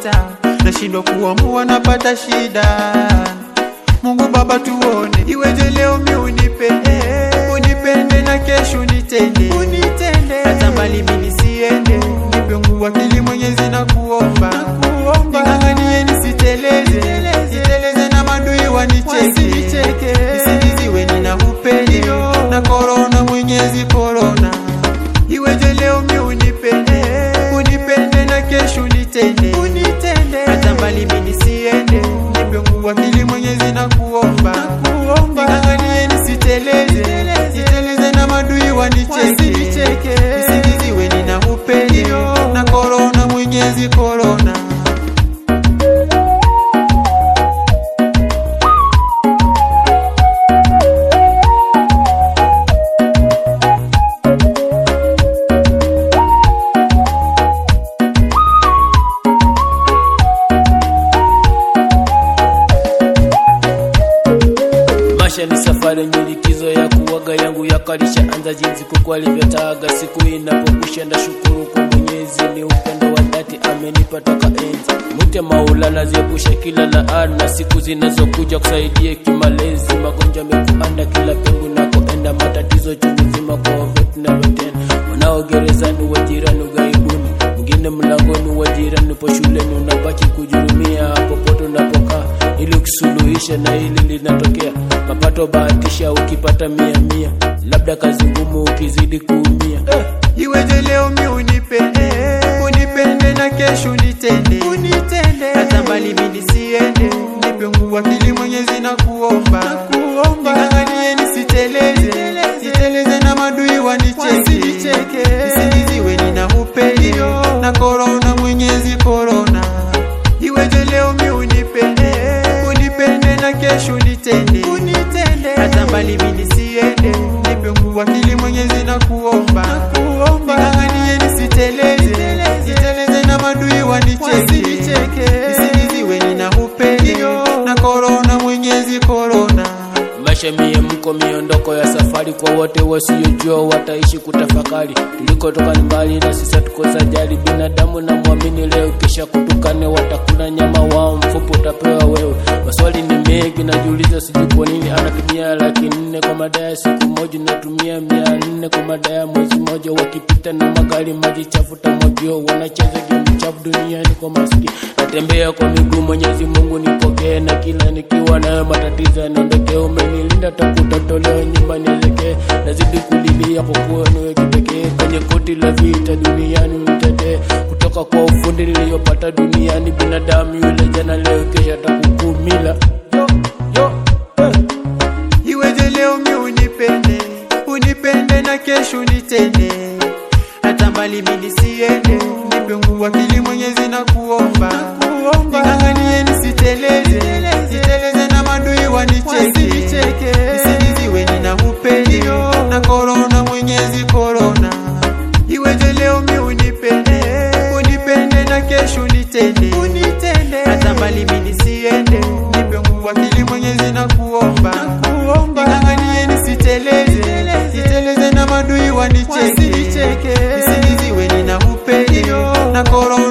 napita, nashindwa kuamua, napata shida. Mungu Baba, tuone iweje leo mi unipende, unipende na kesho unitende, unitende hata mbali mi nisiende, nipe nguvu akili Mwenyezi na kuomba, ning'ang'anie nisiteleze, siteleze na madui wanicheke, nisiniziwe nina upende na korona, Mwenyezi korona, iweje leo mi unipende, unipende na kesho unitende, unitende hata mbali mi nisiende, nipe nguvu akili Mwenyezi na kuomba, ning'ang'anie nisiteleze, siteleze na madui wanicheke, nisiniziwe nina upende na korona, Mwenyezi korona. Maisha ni safari yenye likizo ya kuwaga yangu ya kalisha anza jinsi kuku alivyotaga siku inapokwisha ndashukuru kwa Mwenyezi ni upendo wa dhati amenipa toka enzi mwite Maulana ziepushe kila laana siku zinazokuja kusaidia kimalezi magonjwa mekuanda kila pengo nakoenda matatizo chungu nzima kwa wetu na wetena wanao gerezani wajirani ughaibuni mwingine mlangoni wajirani po shuleni unabaki kujurumia popote unapokaa ili ukisuluhisha na hili linatokea mapato bahatisha ukipata mia mia labda kazi ngumu ukizidi kuumia eh. Iweje leo mi unipende, unipende na kesho unitende, unitende hata mbali mi nisiende, nipe nguvu akili Mwenyezi na kuomba, ning'ang'anie nisiteleze, siteleze na madui wanicheke, nisiniziwe nina upende na korona, Mwenyezi korona. Iweje leo mi unipende, unipende na kesho unitende, unitende hata mbali mi nisiende, nipe nguvu akili Mwenyezi na kuomba, ning'ang'anie nisiteleze, siteleze na madui wanicheke, nisiniziwe nina upende na korona, Mwenyezi korona. maisha mie mko miondoko ya safari kwa wote wasiojua wataishi kutafakari tulikotoka ni mbali na sisa tuko sajali binadamu na mwamini leo kisha kutukane watakula nyama wao mfupo utapewa wewe maswali ni mengi najiuliza sijui kwa nini anatumia laki nne kwa madaya siku moja natumia mia nne kwa madaya mwezi moja wakipita na magari maji chafuta mogio wanacheza game chafu duniani kwa maski natembea kwa miguu mwenyezi mungu nipokee na kila nikiwa nayo matatizo yanaondokea umenilinda takutatolewa nyumbani elekee nazidi kulilia kwa kuwa niwe kipekee kwenye koti la vita duniani unitetee kutoka kwa ufundi niliyopata duniani binadamu yule jana leo kesha atakukumila yo, yo, eh. Iweje leo mi unipende, unipende na kesho unitende, hata mbali mi nisiende, nipe nguvu akili Mwenyezi na kuomba, ning'ang'anie nisiteleze, siteleze na madui wanicheke, nisiniziwe nina upende na korona, Mwenyezi korona. Iweje leo mi unipende, unipende na kesho unitende, unitende hata mbali mi nisiende, nipe nguvu akili Mwenyezi na kuomba, ning'ang'anie nisiteleze, siteleze na madui wanicheke, nisiniziwe nina upende na korona